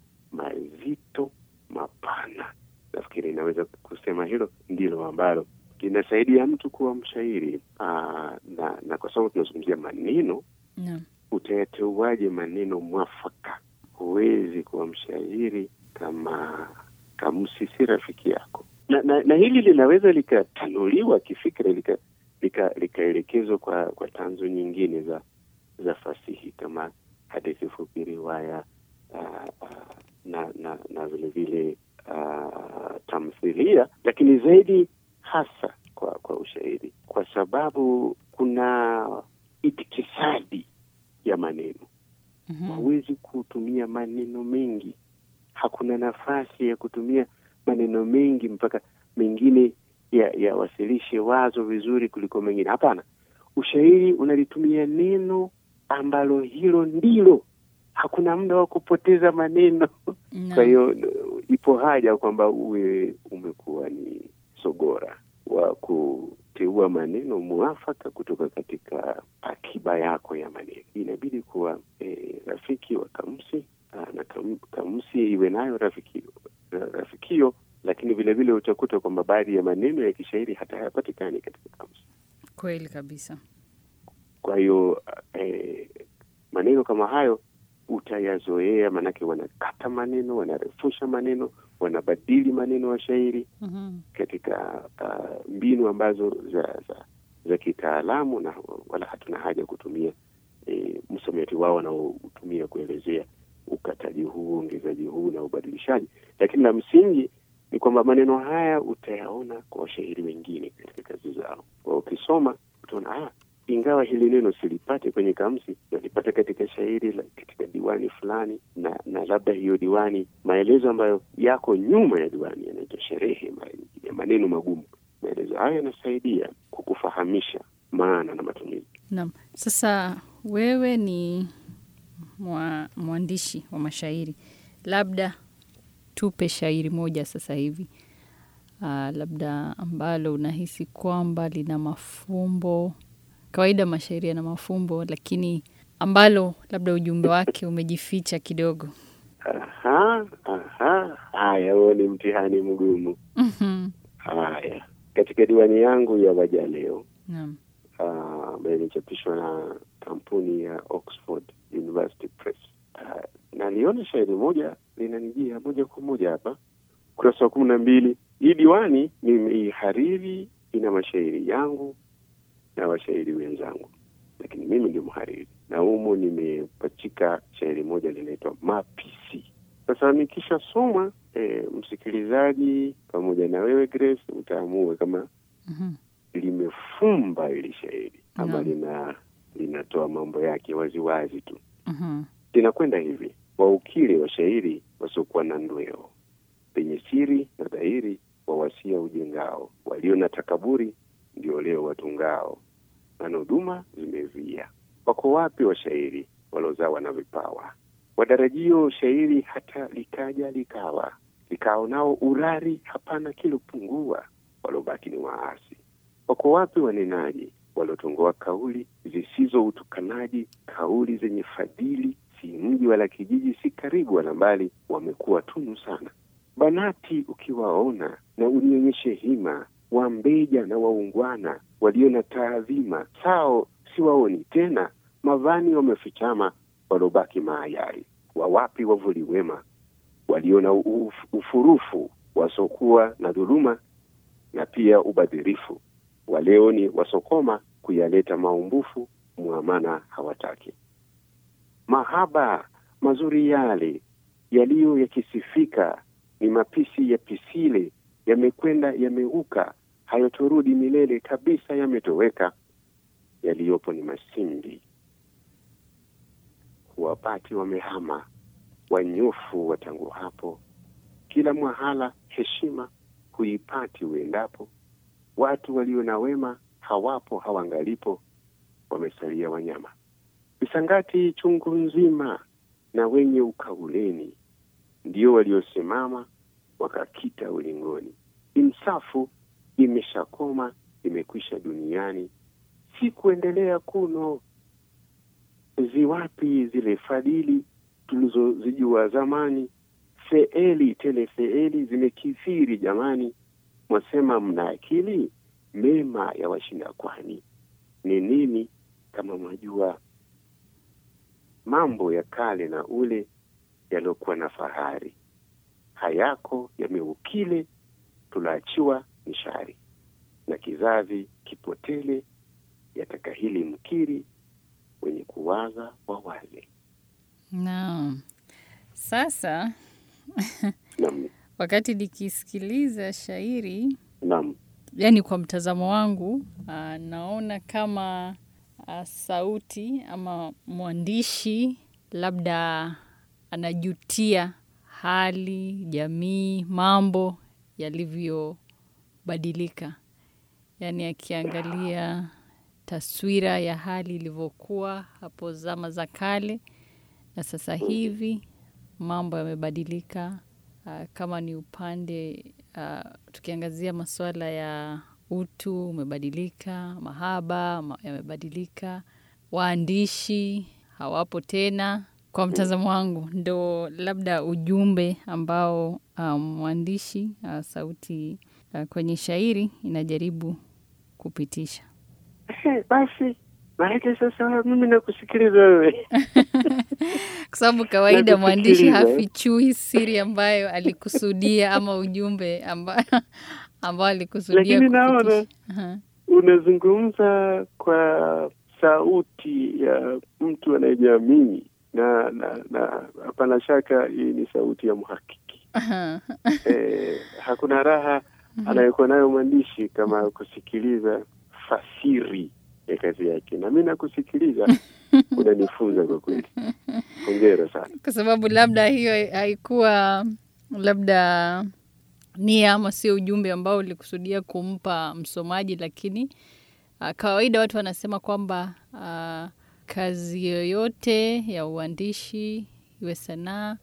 mazito, mapana. Nafikiri inaweza kusema hilo ndilo ambalo linasaidia mtu kuwa mshairi. Aa, na, na kwa sababu tunazungumzia maneno, Naam. utayateuaje maneno mwafaka? Huwezi kuwa mshairi kama kamusi si rafiki yako, na, na, na hili linaweza likatanuliwa kifikra lika lika- likaelekezwa kwa kwa tanzo nyingine za za fasihi kama hadithi fupi, riwaya, uh, uh, na na na vile vile uh, tamthilia, lakini zaidi hasa kwa kwa ushairi, kwa sababu kuna itikisadi ya maneno. Huwezi kutumia maneno mengi, hakuna nafasi ya kutumia maneno mengi mpaka mengine yawasilishe ya wazo vizuri kuliko mengine. Hapana, ushairi unalitumia neno ambalo hilo ndilo, hakuna muda wa kupoteza maneno No. kwa hiyo ipo haja kwamba uwe umekuwa ni sogora wa kuteua maneno muafaka kutoka katika akiba yako ya maneno. Inabidi kuwa e, rafiki wa kamusi aa, na kam, kamusi iwe nayo rafiki, rafikio, lakini vile vile utakuta kwamba baadhi ya maneno ya kishairi hata hayapatikani katika kamusi. Kweli kabisa. Kwa hiyo eh, maneno kama hayo utayazoea, maanake wanakata maneno, wanarefusha maneno, wanabadili maneno ya shairi Mhm. katika uh, mbinu ambazo za za, za kitaalamu, na wala hatuna haja kutumia e, msamiati wao wanaotumia kuelezea ukataji huu, ongezaji huu na ubadilishaji, lakini la msingi ni kwamba maneno haya utayaona kwa washairi wengine katika kazi zao. Kwa ukisoma utaona ah, ingawa hili neno silipate kwenye kamusi, nalipata katika shairi la, katika diwani fulani, na na labda hiyo diwani, maelezo ambayo yako nyuma ya diwani yanaitwa sherehe, mara nyingine maneno magumu. Maelezo hayo yanasaidia kukufahamisha maana na matumizi. Naam. Sasa wewe ni mwa, mwandishi wa mashairi, labda tupe shairi moja sasa hivi ah, labda ambalo unahisi kwamba lina mafumbo. Kawaida mashairi yana mafumbo, lakini ambalo labda ujumbe wake umejificha kidogo. Aha, aha, haya, huo ni mtihani mgumu. Mhm. Haya, katika diwani yangu ya Waja Leo Naam. ah, ambayo imechapishwa na kampuni ya Oxford University Press. Ah, naliona shairi moja linanijia moja kwa moja hapa, ukurasa wa kumi na mbili. Hii diwani nimeihariri, ina mashairi yangu na washairi wenzangu, lakini mimi ndio mhariri, na humo nimepachika shairi moja linaitwa Mapisi. Sasa nikishasoma eh, msikilizaji pamoja na wewe Grace utaamua kama Mhm. limefumba ili shairi ama Naam. lina linatoa mambo yake waziwazi tu. Mhm. Linakwenda hivi: waukile washairi wasiokuwa na ndweo, penye siri na dhahiri wawasia ujengao, walio na takaburi ndio leo watungao, na huduma zimevia. Wako wapi washairi walozawa na vipawa, wadarajio shairi hata likaja likawa, likao nao urari hapana kilopungua, walobaki ni waasi. Wako wapi wanenaji waliotongoa kauli zisizo utukanaji, kauli zenye fadhili, si mji wala kijiji, si karibu wala mbali, wamekuwa tunu sana. Banati ukiwaona na unionyeshe hima, wambeja na waungwana walio na taadhima, sao siwaoni tena, mavani wamefichama, walobaki maayari. Wawapi wavuli wema walio na uf, ufurufu, wasokuwa na dhuluma na pia ubadhirifu waleo ni wasokoma kuyaleta maumbufu, mwamana hawataki. Mahaba mazuri yale yaliyo yakisifika, ni mapisi ya pisile, yamekwenda yameuka, hayotorudi milele kabisa, yametoweka. Yaliyopo ni masimbi, huwapati wamehama, wanyofu watangu hapo, kila mwahala heshima huipati uendapo watu walio na wema hawapo, hawangalipo, wamesalia wanyama. Visangati chungu nzima na wenye ukauleni ndio waliosimama wakakita ulingoni. Insafu imeshakoma, imekwisha duniani, si kuendelea kuno. Ziwapi zile fadhili tulizozijua zamani? Feeli tele feeli zimekithiri jamani mwasema mna akili, mema ya washinda kwani ni nini kama mwajua mambo ya kale na ule yaliyokuwa na fahari, hayako yameukile, tulaachiwa ni shari, na kizazi kipotele, yatakahili mkiri, wenye kuwaza wawaze. Naam. Sasa Naam, wakati nikisikiliza shairi, naam, yani kwa mtazamo wangu, ah, naona kama ah, sauti ama mwandishi labda anajutia hali, jamii, mambo yalivyobadilika, yaani akiangalia taswira ya hali ilivyokuwa hapo zama za kale na sasa hivi mambo yamebadilika. Ah, kama ni upande ah, tukiangazia masuala ya utu umebadilika, mahaba ma- yamebadilika, waandishi hawapo tena. Kwa mtazamo wangu, ndo labda ujumbe ambao ah, mwandishi ah, sauti ah, kwenye shairi inajaribu kupitisha. Eh, basi maanake sasa mimi nakusikiliza wewe. Kwa sababu kawaida mwandishi Nakusikiliza, eh. hafichui siri ambayo alikusudia ama ujumbe amba, ambao alikusudia Lakini naona kupitisha. Aha. unazungumza kwa sauti ya mtu anayejiamini na na na hapana shaka hii ni sauti ya mhakiki. Aha. Eh, hakuna raha anayekuwa nayo mwandishi kama kusikiliza fasiri ya kazi yake, na mi nakusikiliza, unanifunza kwa kweli. Hongera sana. Kwa sababu labda hiyo haikuwa labda nia ama sio ujumbe ambao ulikusudia kumpa msomaji, lakini uh, kawaida watu wanasema kwamba uh, kazi yoyote ya uandishi iwe sanaa,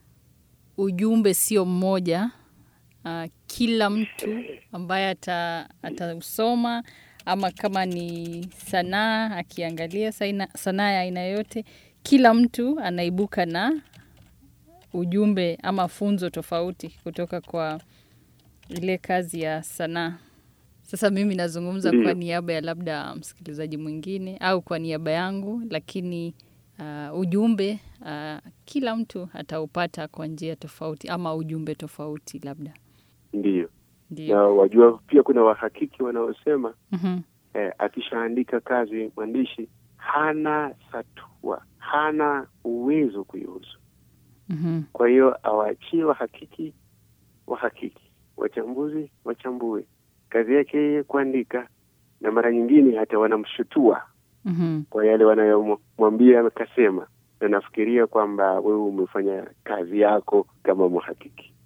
ujumbe sio mmoja. Uh, kila mtu ambaye ata- atausoma ama kama ni sanaa akiangalia saina- sanaa ya aina yoyote, kila mtu anaibuka na ujumbe ama funzo tofauti kutoka kwa ile kazi ya sanaa. Sasa mimi nazungumza kwa Ndiyo. niaba ya labda msikilizaji mwingine au kwa niaba yangu, lakini uh, ujumbe uh, kila mtu ataupata kwa njia tofauti ama ujumbe tofauti labda. Ndiyo, na Ndio. wajua pia kuna wahakiki wanaosema Mhm. eh, akishaandika kazi mwandishi hana satua, hana uwezo kuihusu. Mhm. Kwa hiyo awaachie wahakiki wahakiki, wachambuzi wachambue. Kazi yake yeye kuandika, na mara nyingine hata wanamshutua Mhm. kwa yale wanayomwambia akasema, na nafikiria kwamba wewe umefanya kazi yako kama mhakiki.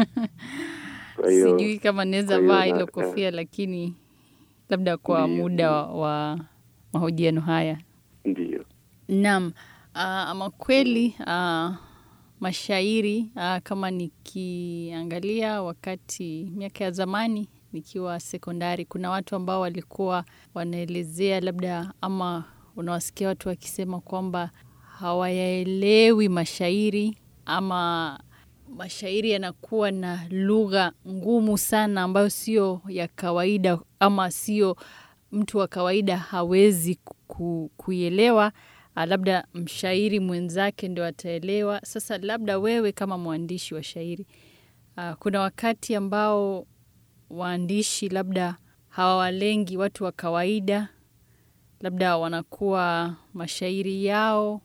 Kwa hiyo Sijui kama naweza kwa hiyo vaa na- hilo na- kofia, lakini labda kwa Ndiyo, muda ndiyo. wa, wa mahojiano haya. ndiyo Naam, ah, ama kweli ah, mashairi ah, kama nikiangalia wakati miaka ya zamani nikiwa sekondari, kuna watu ambao walikuwa wanaelezea labda, ama unawasikia watu wakisema kwamba hawayaelewi mashairi ama mashairi yanakuwa na lugha ngumu sana ambayo sio ya kawaida ama sio mtu wa kawaida hawezi ku, kuielewa. Ah, Labda mshairi mwenzake ndio ataelewa. Sasa labda wewe kama mwandishi wa shairi, ah, kuna wakati ambao waandishi labda hawawalengi watu wa kawaida, labda wanakuwa mashairi yao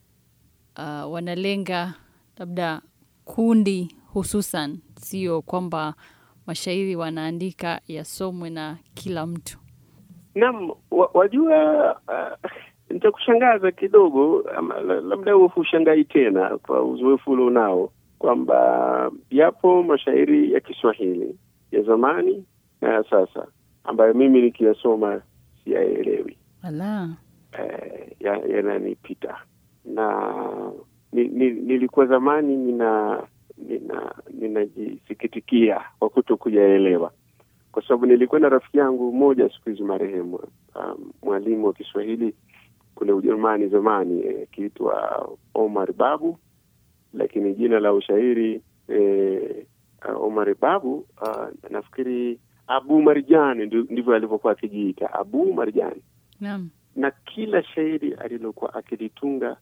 ah, wanalenga labda kundi hususan, sio kwamba mashairi wanaandika yasomwe na kila mtu. Naam, wa, wajua uh, nitakushangaza kidogo ama la- labda wewe hushangai tena kwa uzoefu ulionao kwamba yapo mashairi ya Kiswahili ya zamani na ya sasa ambayo mimi nikiyasoma siyaelewi, Ala. eh, ya- yananipita na ni, ni, nilikuwa zamani nina nina ninajisikitikia kwa kuto kuyaelewa kwa sababu nilikuwa na rafiki yangu mmoja siku hizi marehemu, um, mwalimu wa Kiswahili kule Ujerumani zamani akiitwa Omar Babu, lakini jina la ushairi eh, uh, Omar Babu uh, nafikiri Abu Marjani ndi- ndivyo alivyokuwa akijiita Abu Marjani, Naam. na kila shairi alilokuwa akilitunga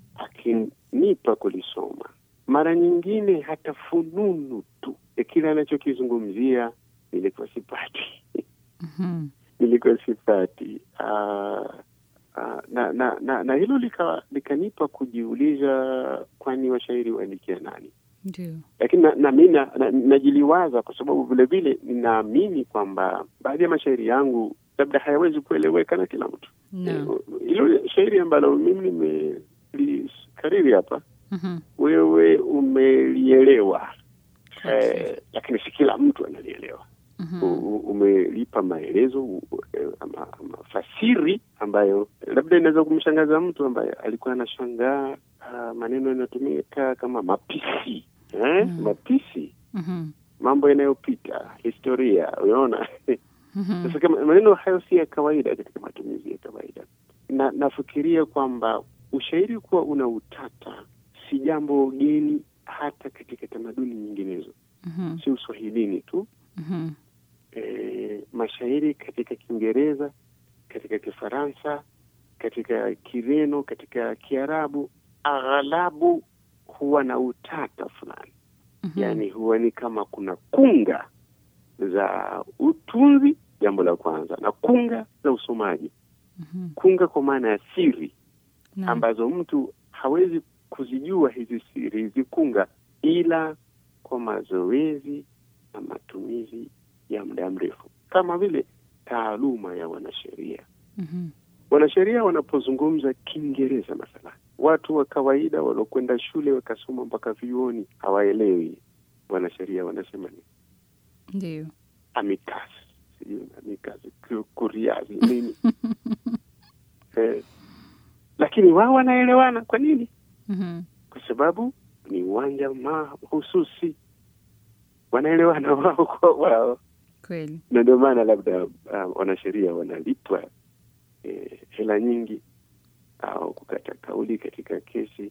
akinipa kulisoma, mara nyingine hata fununu tu ya kile anachokizungumzia nilikuwa sipati Mhm. nilikuwa sipati. Ah, Uh, na, na, na, na hilo lika- likanipa kujiuliza, kwani washairi waandikia nani? Ndio. Lakini na, na mi na- na- najiliwaza kwa sababu vile vile ninaamini kwamba baadhi ya mashairi yangu labda hayawezi kueleweka na kila mtu. Naam. Eh, Hilo shairi ambalo mimi nimelikariri hapa, Mhm. wewe umelielewa Kweli. eh, lakini si kila mtu analielewa. Mhm. U- u- umelipa maelezo u- eh, ama, ama fasiri ambayo labda inaweza kumshangaza mtu ambaye alikuwa anashangaa ah, maneno yanayotumika kama mapisi eh? Mm. mapisi Mhm. mambo yanayopita historia unaona Mhm. sasa kama maneno hayo si ya kawaida katika matumizi ya kawaida na nafikiria kwamba ushairi kuwa una utata si jambo geni hata katika tamaduni nyinginezo Mhm. si uswahilini tu Mhm. e, mashairi katika Kiingereza, katika Kifaransa, katika Kireno, katika Kiarabu, aghalabu huwa na utata fulani, Mhm. yaani huwa ni kama kuna kunga za utunzi, jambo la kwanza, na kunga za usomaji. Mhm. Kunga kwa maana ya siri Naam. ambazo mtu hawezi kuzijua hizi siri hizi kunga ila kwa mazoezi na matumizi ya muda mrefu, kama vile taaluma ya wanasheria. Mhm. Wanasheria wanapozungumza Kiingereza mathalan, watu wa kawaida waliokwenda shule wakasoma mpaka vyuoni hawaelewi wanasheria wanasema ni Ndio. amicus, sijui amicus, ku- kuriazi nini eh, lakini wao wanaelewana. Kwa nini? Mhm. kwa sababu ni uwanja mahususi, wanaelewana wao kwa wao, Kweli. na ndio maana labda uh, wanasheria wanalipwa eh, hela nyingi au kukata kauli katika kesi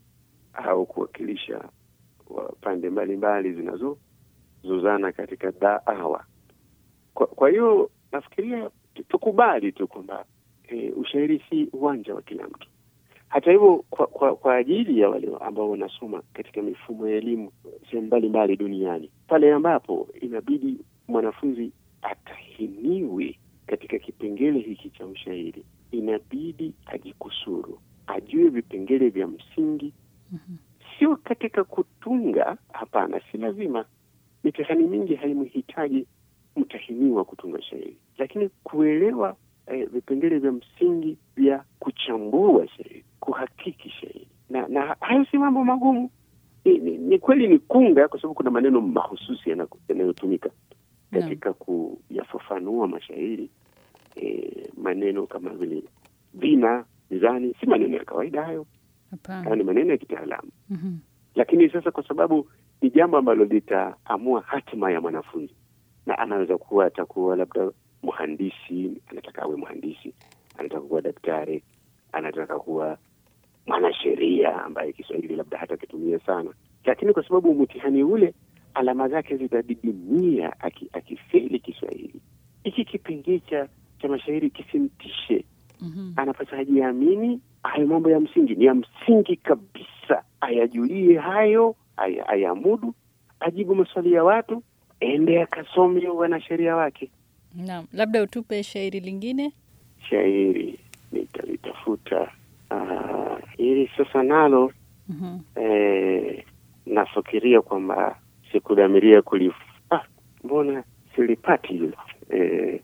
au kuwakilisha wa pande mbalimbali zinazozozana katika daawa. Kwa, kwa hiyo nafikiria tu- tukubali tu kwamba eh, ushairi si uwanja wa kila mtu. Hata hivyo kwa, kwa, kwa ajili ya wale ambao wanasoma katika mifumo ya elimu sehemu mbalimbali duniani, pale ambapo inabidi mwanafunzi atahiniwe katika kipengele hiki cha ushairi, inabidi ajikusuru, ajue vipengele vya msingi, Mhm. sio katika kutunga. Hapana, si lazima. Mitihani mingi haimhitaji mtahiniwa kutunga shairi, lakini kuelewa eh, vipengele vya msingi vya kuchambua shairi, kuhakiki shairi, na na hayo si mambo magumu. Ni, ni, ni kweli ni kunga, kwa sababu kuna maneno mahususi yana- yanayotumika Naam. katika kuyafafanua mashairi eh, maneno kama vile vina, mizani, si maneno ya kawaida hayo, hayo Hapana. ni maneno ya kitaalamu Mhm. lakini sasa kwa sababu ni jambo ambalo litaamua hatima ya mwanafunzi, na anaweza kuwa atakuwa labda mhandisi, anataka awe mhandisi, anataka kuwa daktari, anataka kuwa mwanasheria ambaye Kiswahili labda hata kitumia sana, lakini kwa sababu mtihani ule alama zake zitadidimia aki- akifeli Kiswahili, hiki kipengee cha cha mashairi kisimtishe Mhm. anapaswa ajiamini. Hayo mambo ya msingi ni ya msingi kabisa, ayajulie hayo, aya- ayamudu, ajibu maswali ya watu, ende akasome wanasheria wake. Naam. Labda utupe shairi lingine. Shairi nitalitafuta. Ah, hili sasa nalo Mhm. eh, nafikiria kwamba sikudhamiria kulif ah, mbona silipati hilo eh,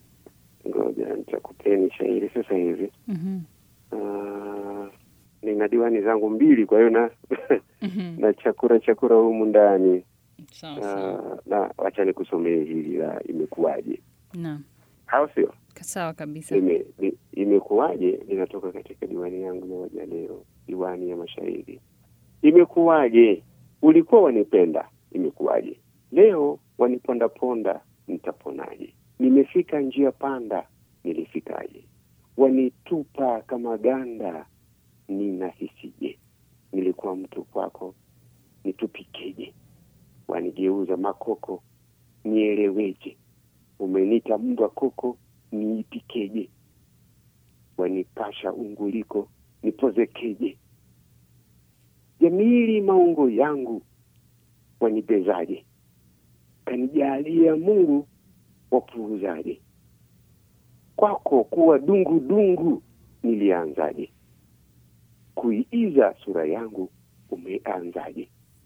ngoja nitakupeni shairi sasa hivi. Mhm. Ah, nina diwani zangu mbili, kwa hiyo na Mhm. na chakura chakura humu ndani. Sawa sawa. Ah, na wacha nikusomee hili la imekuwaje, Naam. au sio? Sawa kabisa. Ime, ni- imekuwaje linatoka katika diwani yangu ya wajaleo, diwani ya mashairi. Imekuwaje ulikuwa wanipenda, imekuwaje leo wanipondaponda, nitaponaje? Nimefika njia panda, nilifikaje? Wanitupa kama ganda, ninahisije? Nilikuwa mtu kwako, nitupikeje? Wanigeuza makoko, nieleweje? Umenita mbwa koko, niipikeje? Wanipasha unguliko, nipozekeje? Jamili maungo yangu, wanibezaje? Kanijalia Mungu, wapuuzaje? Kwako kuwa dungu dungu, nilianzaje? Kuiiza sura yangu umeanzaje?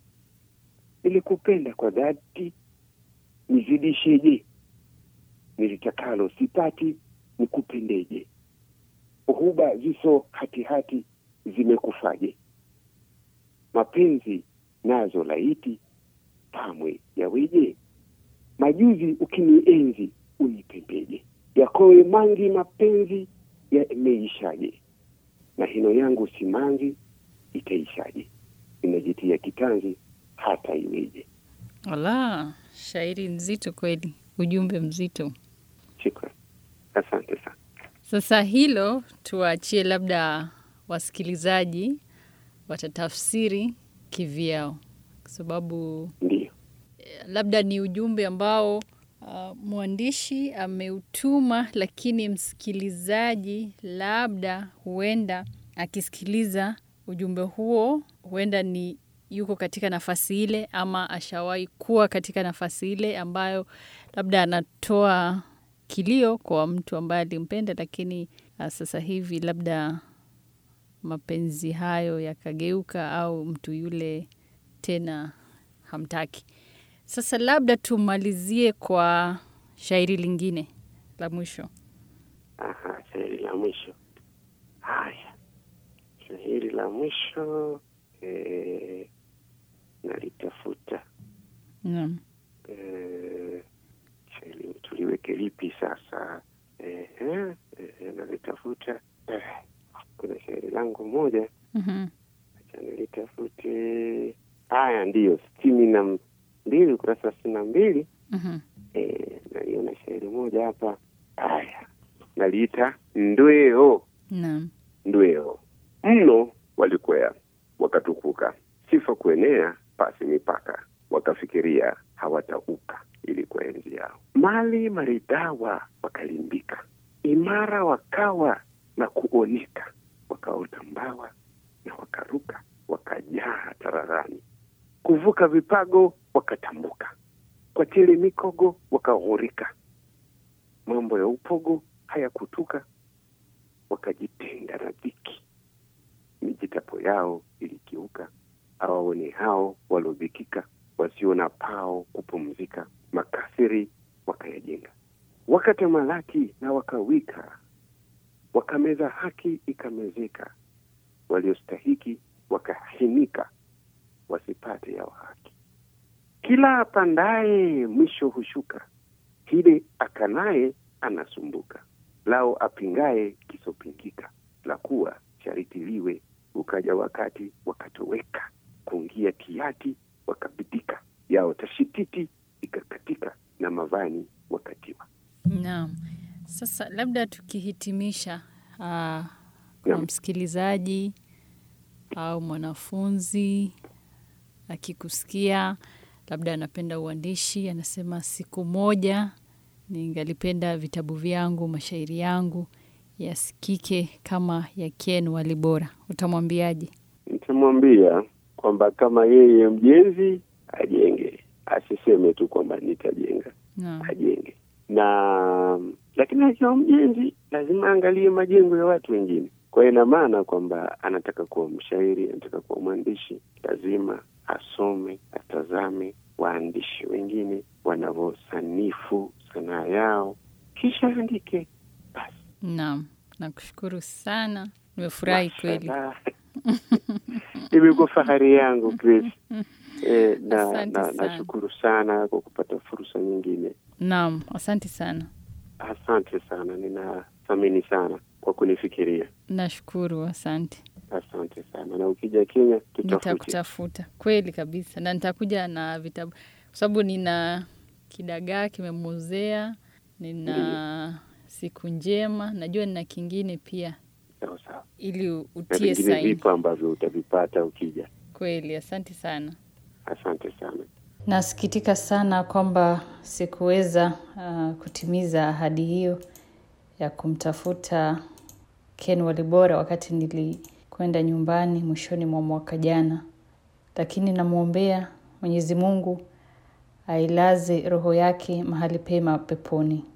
Nilikupenda kwa dhati, nizidisheje? Nilitakalo sipati, nikupendeje? Uhuba ziso hatihati zimekufaje? Mapenzi nazo laiti pamwe yaweje? Majuzi ukinienzi unipembeje? Yakowe mangi mapenzi yameishaje? Na hino yangu simanzi itaishaje? Inajitia kitanzi hata iweje? Wala, shairi nzito kweli, ujumbe mzito. Shukran, asante sana. Sasa hilo tuwaachie, labda wasikilizaji watatafsiri kivyao, kwa sababu Ndiyo, labda ni ujumbe ambao uh, mwandishi ameutuma, lakini msikilizaji labda huenda akisikiliza ujumbe huo, huenda ni yuko katika nafasi ile ama ashawahi kuwa katika nafasi ile ambayo labda anatoa kilio kwa mtu ambaye alimpenda, lakini uh, sasa hivi labda mapenzi hayo yakageuka au mtu yule tena hamtaki. Sasa labda tumalizie kwa shairi lingine la mwisho. aha, shairi la mwisho. Haya, shairi la mwisho eh, nalitafuta Naam. eh, shairi tuliweke lipi sasa? Eh, eh, eh, nalitafuta eh, kuna shairi langu moja Mhm. acha nilitafute. Haya, ndiyo sitini na mbili ukurasa wa sitini na mbili Mhm. eh, naliona shairi moja hapa. Haya, naliita ndweo Naam. ndweo mno walikwea wakatukuka, sifa kuenea pasi mipaka, wakafikiria hawatauka ili kwa enzi yao. Mali maridhawa wakalimbika, imara wakawa na kuoneka, wakaota mbawa na wakaruka, wakajaa tararani, kuvuka vipago wakatambuka, kwa tele mikogo wakaghurika, mambo ya upogo hayakutuka wakajitenga na dhiki, mijitapo yao ilikiuka, awaone hao waliodhikika, wasio na pao kupumzika, makafiri wakayajenga, wakatamalaki na wakawika, wakameza haki ikamezeka, waliostahiki wakahinika, wasipate yao haki. Kila apandaye mwisho hushuka, hile akanaye anasumbuka lao apingaye kisopingika, la kuwa shariti liwe. Ukaja wakati wakatoweka, kuingia kiati wakabidika, yao tashititi ikakatika, na mavani wakatiwa. Naam. Sasa labda tukihitimisha, uh, kwa Naam. msikilizaji au mwanafunzi akikusikia, labda anapenda uandishi, anasema siku moja ningalipenda vitabu vyangu, mashairi yangu yasikike kama ya Ken Walibora, utamwambiaje? Nitamwambia kwamba kama yeye mjenzi ajenge, asiseme tu kwamba nitajenga, Naam. ajenge na lakini akiwa mjenzi lazima aangalie majengo ya watu wengine. Kwa hiyo ina maana kwamba anataka kuwa mshairi, anataka kuwa mwandishi, lazima asome, atazame waandishi wengine wanavyosanifu sanaa yao, kisha andike. Basi Naam, nakushukuru sana, nimefurahi kweli. mashallah. Imekuwa fahari yangu Grace. Eh, na Asante na- sana. nashukuru sana kwa kupata fursa nyingine. Naam, asante sana. Asante sana, ninathamini sana kwa kunifikiria. Nashukuru, asante. Asante sana, na ukija Kenya tutafute. Nitakutafuta kweli kabisa, na nitakuja na vitabu kwa sababu nina kidagaa kimemuzea, nina siku njema, najua nina kingine pia, Sawa sawa, ili na utie vingine saini. vipo ambavyo utavipata ukija. Kweli, asante sana. Asante sana. Nasikitika sana kwamba sikuweza uh, kutimiza ahadi hiyo ya kumtafuta Ken Walibora wakati nilikwenda nyumbani mwishoni mwa mwaka jana, lakini namwombea Mwenyezi Mungu ailaze roho yake mahali pema peponi.